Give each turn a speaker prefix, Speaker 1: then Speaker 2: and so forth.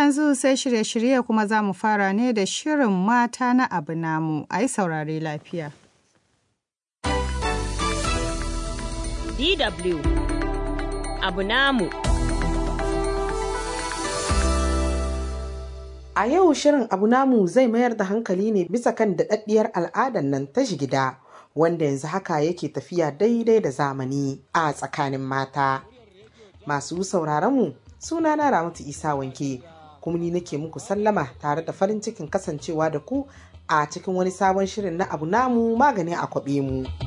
Speaker 1: yanzu sai shirye-shirye kuma za mu fara ne da shirin mata na abu namu, a yi saurare lafiya.
Speaker 2: DW abu namu.
Speaker 3: A yau shirin abu namu zai mayar da hankali ne bisa kan daɗaɗɗiyar al'adar nan ta gida wanda yanzu haka yake tafiya daidai da zamani a tsakanin mata. Masu sauraronmu suna na Ramatu Isa wanke kuma ni nake muku sallama tare da farin cikin kasancewa da ku a cikin wani sabon shirin na abu namu magani a kwaɓe mu.